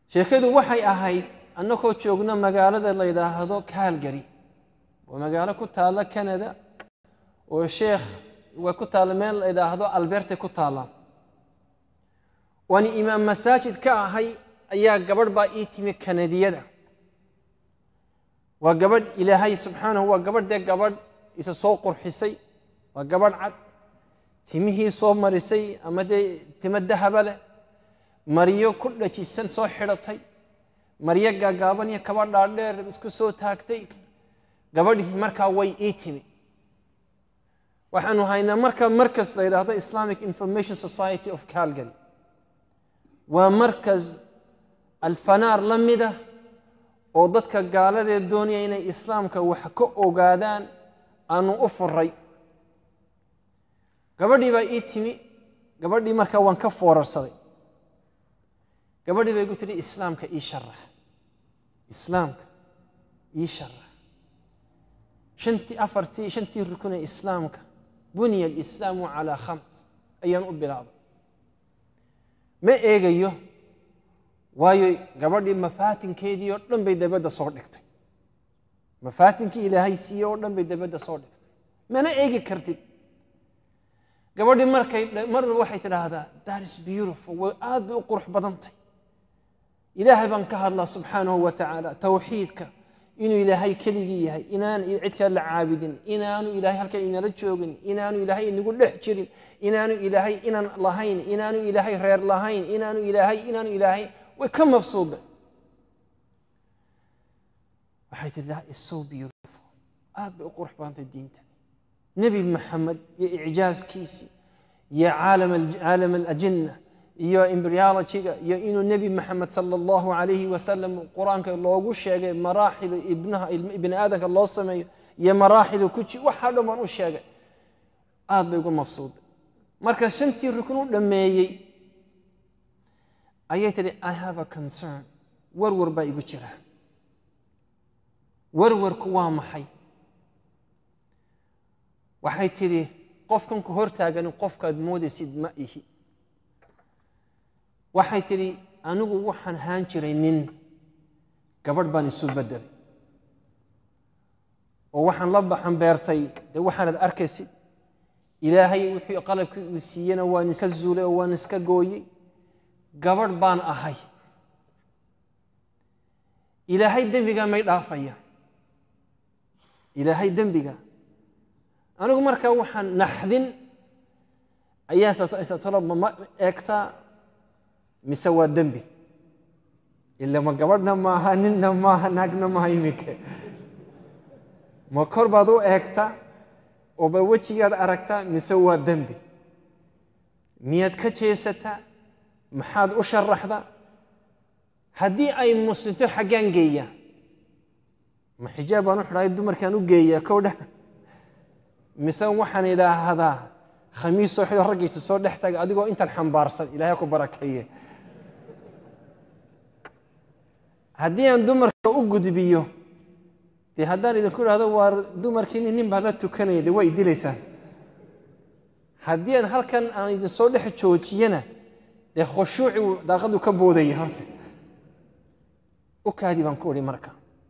sheekadu waxay ahayd annagoo joogna magaalada la yidhaahdo calgary waa magaalo ku taalla canada oo sheekh way ku taalla meel la yidhaahdo alberte ku taalla waani imaam masaajid ka ahay ayaa gabadh baa ii timi kanadiyada waa gabadh ilaahay subxaanahu waa gabadh dee gabadh isa soo qurxisay waa gabadh cad timihii soo marisay ama dee timo dahaba leh maryo ku dhajisan soo xidhatay maryo gaagaaban iyo kaba dhaadheer isku soo taagtay gabadhii markaa way ii timi waxaanu haynaa marka markas la yidhaahdo islamic information society of calgary waa markas alfanaar la mida oo dadka gaaladee doonaya inay islaamka wax ka ogaadaan aanu u furay gabadhii baa ii timi gabadhii markaa waan ka foorarsaday gabadhii bay igu tidhi islaamka ii sharax islaamka ii sharax shantii afartii shantii rukun ee islaamka buniya alislaamu calaa khams ayaan u bilaabay ma eegayo waayo gabadhii mafaatinkeedii oo dhan bay dabadda soo dhigtay mafaatinkii ilaahay siiye oo dhan bay dabadda soo dhigtay mana eegi kartid gabadhii markay marba waxay tidhaahdaa that is beautiful way aad bay u qurux badantay ilaahay baan ka hadlaa subxaanahu wa tacaala towxiidka inuu ilaahay keligii yahay inaan cid kale la caabudin inaanu ilaahay halkan inala joogin inaanu ilaahay inagu dhex jirin inaanu ilaahay inan lahayn inaanu ilaahay reer lahayn inaanu ilaahay inaanu ilaahay way ka mabsuuday waxay tihi that is so beautiful aad bay u qurux badantay diinta nebi maxamed iyo icjaaskiisii iyo caalam caalam alajinna iyo embryologyga iyo inuu nebi maxamed sala allahu calayhi wasalam qur-aanka loogu sheegay maraaxilu ibnaha ibni aadamka loo sameeyo iyo maraaxilu kuji waxaa dhan baan u sheegay aad bay uga mabsuuday marka shantii rukun u dhammeeyey ayay tidhi i have a concern warwar baa igu jira warwarku waa maxay waxay tidhi qofkan ku hortaagani qofkaad moodaysid ma ihi waxay tidhi anigu waxaan haan jiray nin gabadh baan isu bedelay oo waxaan la baxan beertay dee waxaanad arkaysid ilaahay wixii qalabkii uu siiyena waan iska zuulay oo waan iska gooyey gabadh baan ahay ilaahay dembigaa may dhaafaya ilaahay dembiga anigu markaa waxaan naxdin ayaa isatolo ma eegtaa mise waa dembi ila ma gabadhna maaha ninna maaha naagna maaha iminka ma kor baad u eegtaa oo ba wejigaad aragtaa mise waa dembi miyaad ka jeesataa maxaad u sharaxdaa haddii ay muslimto xaggaan geeyaa ma xijaab baan u xidhay dumarkaan u geeyaa kowdha mise waxaan idhaahdaa khamiis soo xido raggaysa soo dhex taga adigoo intan xambaarsan ilaahay ku barakeeye haddii aan dumarka u gudbiyo dee haddaan idinku idhahdo waa dumarkiini nin baa la tukanaya dee waa idilaysaan haddii aan halkan aan idinsoo dhex joojiyana dee khushuuci daaqadu ka boodaya horta u kaadi baan ku idhi marka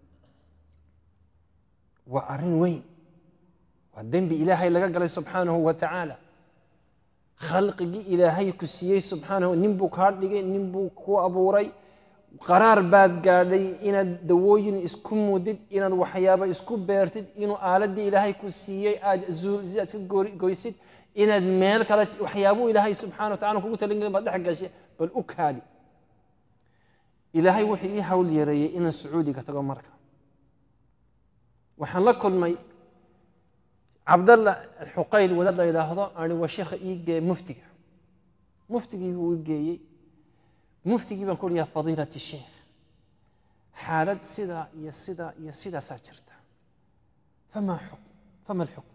waa arrin weyn waa dembi ilaahay laga galay subxaanahu wa tacaala khalqigii ilaahay ku siiyey subxaanahu nin buu kaa dhigay nin buu ku abuuray qaraar baad gaadhay inaad dawooyin isku mudid inaad waxyaaba isku beertid inuu aaladdii ilaahay ku siiyey aad si aad ka goysid inaad meel kale waxyaabuu ilaahay subxana wa tacala kugu talin baad dhex gashay bal u kaadi ilaahay wuxuu ii hawl yareeyey inaan sacuudiga tago marka waxaan la kulmay cabdalla alxuqayl wadaad la yidhaahdo ani waa sheekha ii geeye muftiga muftigii buu i geeyey muftigii baan ku uhi yaa fadiilati sheekh xaalad sidaa iyo sidaa iyo sidaasaa jirta famaa xukm fama alxukm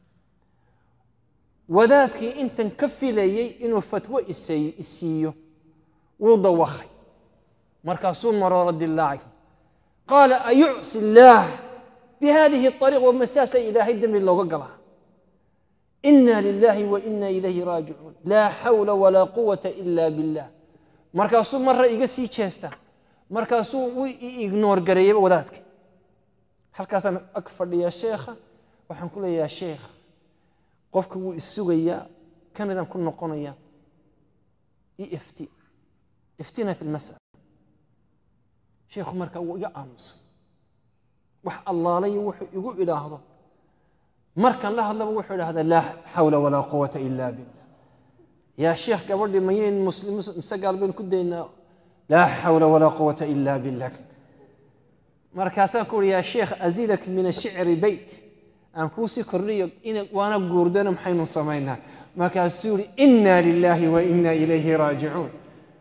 wadaadkii intan ka filayey inuu fatwo isiiyo wuu dawakhay markaasuu maroora dilaacay qaala ayucsi illaah bihadihi ariiq wamasaasa ilaahay dembi looga galaa ina lilahi wa ina ilayhi raajicuun laa xawla walaa quwata ila billah markaasuu marra iga sii jeesta markaasuu u ignoor gareeyeyba wadaadka halkaasaan ag fadhiyaa sheekha waxaan ku leeyahaa sheekha qofka wuu isugayaa kanadaan ku noqonayaa i ifti iftina fi lmas'ala sheekhu marka wuu iga aamusay wax allaalayo wuxuu igu idhaahdo markan la hadlaba wuxuu idhahdaa laa xawla walaa quwata ila billah yaa sheekh gabadhii mayayn muslim mise gaal baynu ku daynaa laa xawla walaa quwata ila billah markaasaan ku uri yaa sheekh azidak min ashicri beyt aan kuusii kordhiyo ina waana guurdana maxaynu samaynaa markaasuu yidhi inna lilaahi wa inna ilayhi raajicuun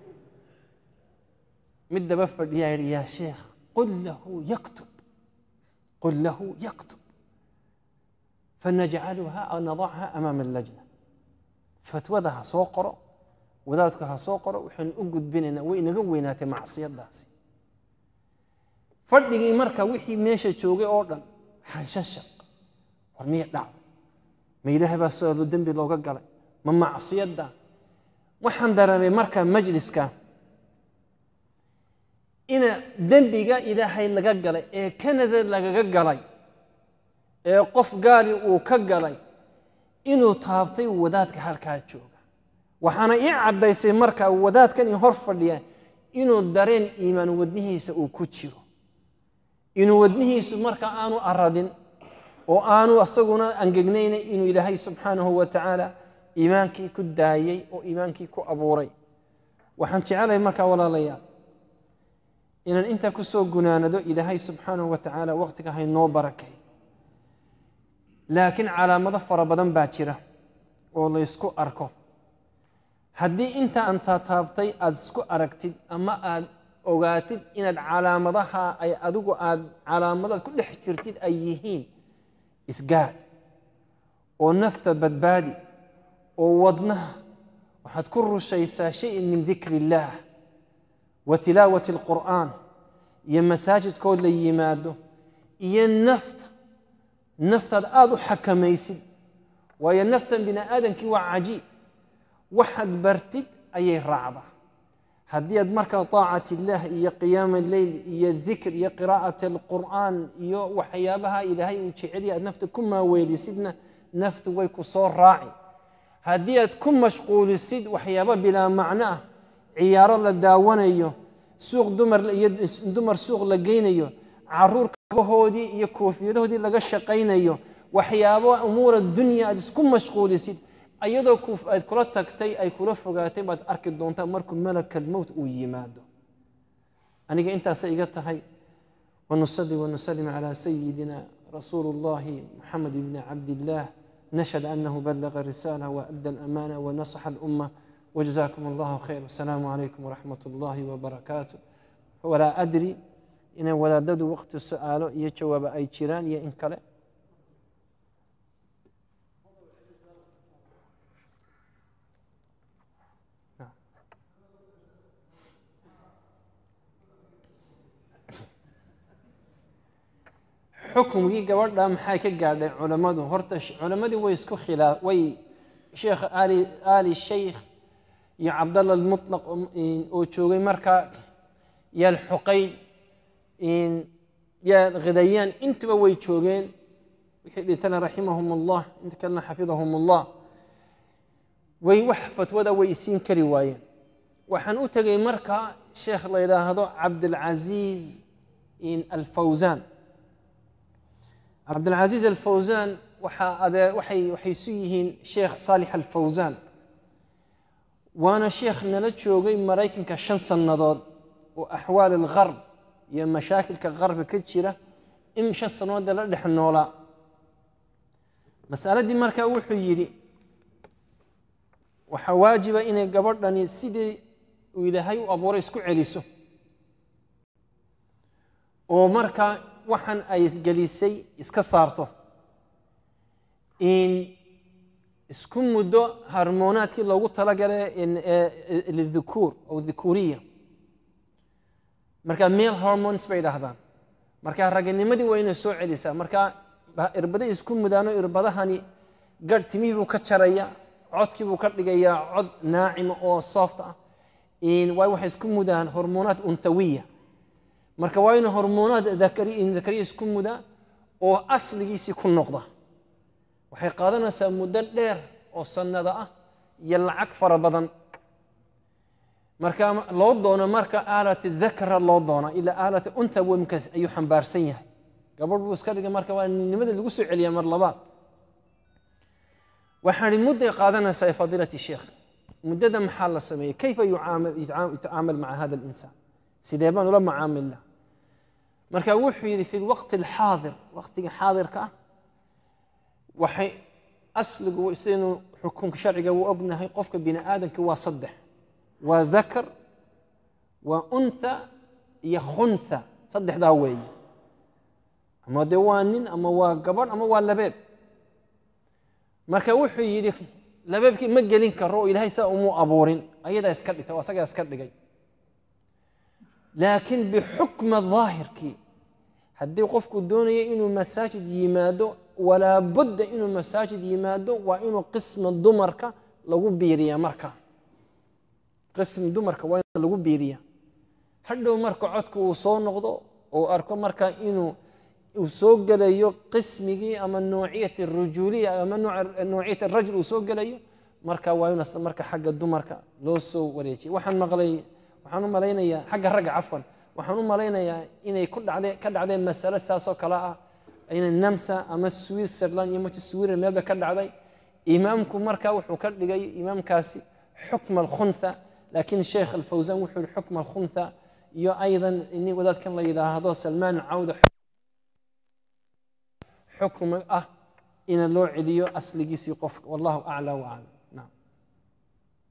mid daba fadhiyaa yidhi yaa sheekh qul lahu yaktub qul lahu yaktub fanajcaluha aw nadacha amaama allajna fatwada ha soo qoro wadaadku ha soo qoro waxaynu u gudbinaynaa way inaga weynaatay macsiyadaasi fadhigii marka wixii meesha joogay oo dhan xanshashaq war miya dhacday ma ilaahay baa sababo dembi looga galay ma macsiyadda waxaan dareemay marka majliska ina dembiga ilaahay laga galay ee kanada lagaga galay ee qof gaali uu ka galay inuu taabtay wadaadka halkaa jooga waxaana ii caddaysay marka wadaadkan ii hor fadhiya inuu dareen iimaan wadnihiisa uu ku jiro inuu wadnihiisu marka aanu aradin oo aanu asaguna angegnayna inuu ilaahay subxaanahu wa tacaala iimaankii ku daayey oo iimaankii ku abuuray waxaan jecelahay markaa walaalayaal inaan intaa ku soo gunaanado ilaahay subxaanahu wa tacaala waqtiga haynoo barakay laakiin calaamado fara badan baa jira oo laysku arko haddii inta aan taataabtay aada isku aragtid ama aad ogaatid inaad calaamadaha ay adigu aad calaamadaad ku dhex jirtid ay yihiin isgaad oo nafta badbaadi oo wadnaha waxaad ku rushaysaa shayin min dikri illaah wa tilaawati alqur'aan iyo masaajidkood la yimaado iyo nafta naftaad aada u xakamaysid waayo naftan bini aadamkii waa cajiib waxaad bartid ayay raacdaa haddii aad markaa طaacat illah iyo qiyaama leyl iyo dikr iyo qiraa'at alqur'aan iyo waxyaabaha ilaahay uu jeceliya aad nafta ku maaweelisidna naftu way ku soo raaci haddii aad ku mashquulisid waxyaaba bilaa macno ah ciyaaro la daawanayo suuq dumar iyo dumar suuq la geynayo caruur kabahoodii iyo koofiyadahoodii laga shaqaynayo waxyaabo umuura dunya aad isku mashquulisid ayadoo aad kula tagtay ay kula fogaatay baad arki doontaa markuu malaka almowt uu yimaado aniga intaasay iga tahay wanusali wanusalim calaa sayidina rasuulu اllahi muxamed bni cabdillaah nashhad anahu balaga risala waadda alamana wanasaxa alumma wjazakum allahu khayr wasalaamu calaykum waraxmat اllahi wbarakaatu walaa adri inay wadaadadu waqti su-aalo iyo jawaabo ay jiraan iyo in kale xukumkii gabadha maxay ka gaadhay culammadu horta culammadii way isku khilaa way sheekh ali ali sheikh iyo cabdalla almutlaq oo joogay markaa iyo alxuqayn iyo khidayaan intuba way joogeen wixii dhintana raximahum allah inta kalena xafidahum allah way wax fatwada way isiin kari waayeen waxaan u tegay markaa sheekh la yidhaahdo cabdilcaziiz alfawsaan cabdilcaziiz alfawsaan waxaa adee waxay waxay isu yihiin sheekh saalix alfawsaan waana sheekh nala joogay maraykanka shan sannadood oo axwaal algarb iyo mashaakilka qarbi ka jira in shan sannadood la dhex noolaa masaladii markaa wuxuu yidhi waxaa waajiba inay gabadhani sidii uu ilaahay u abuuray isku celiso oo markaa waxaan ay isgelisay iska saarto in isku muddo harmoonaadkii loogu talagalay lidhukuur aw dhukuriya marka male hormones bay dhahdaan marka raganimadii waa inay soo celisaa marka irbaday isku mudaano irbadahani garh timihii buu ka jaraya codkii buu ka dhigayaa cod naacima oo soft ah waay waxay isku mudaan hormoonaat unthawiya marka waa inuu hormoonaad dakari- dakariya isku mudaa oo asligiisii ku noqda waxay qaadanaysaa muddo dheer oo sannada ah iyo lacag fara badan marka loo doono marka aalati dakra loo doona ilaa aalati untha wemka ayuu xambaarsan yahay gabadh buu iska dhigay marka waa nimada lagu soo celiyaa mar labaad waxaan ihi mudday qaadanaysaa fadiilati sheekh muddada maxaa la sameeyey kayfa yucaamil yutacaamal maca hada alinsaan sidee baan ula macaamilnaa marka wuxuu yidhi fi lwaqti alxaadir waqtiga xaadirka ah waxay asligu sidaynu xukunka sharciga u ognahay qofka bini aadamka waa saddex waa dakar waa untha iyo khuntha saddexdaa weeye ama dee waa nin ama waa gabadh ama waa labeeb marka wuxuu yidhi labeebkii ma gelin karo oo ilaahay saa umuu abuurin ayadaa iska dhigtay oo asagaa iska dhigay laakiin bixukma daahirkii haddii qofku doonaya inuu masaajid yimaado walaa budda inuu masaajid yimaado waa inuu qisma dumarka lagu biiriyaa marka qism dumarka waa in lagu biiriyaa hadhow marka codka uu soo noqdo oo arko marka inuu uu soo gelayo qismigii ama noociyat rujuuliya ama noociyat rajul uu soo gelayo marka waa in marka xagga dumarka loo soo wareejiya waxaan maqlay waxaan u malaynayaa xagga ragga cafwan waxaan u malaynayaa inay ku dhacday ka dhacdeen masale saasoo kale ah inay namsa ama switzerland iyo mati sweden meelba ka dhacday imaamku marka wuxuu ka dhigay imaamkaasi xukma alkhuntha laakiin sheekh alfawsan wuxuu yihi xukma alkhuntha iyo aydan nin wadaadkan la yidhaahdo salmaan cawda xukm ah ina loo celiyo asligiisii qofka wallahu aclى waclam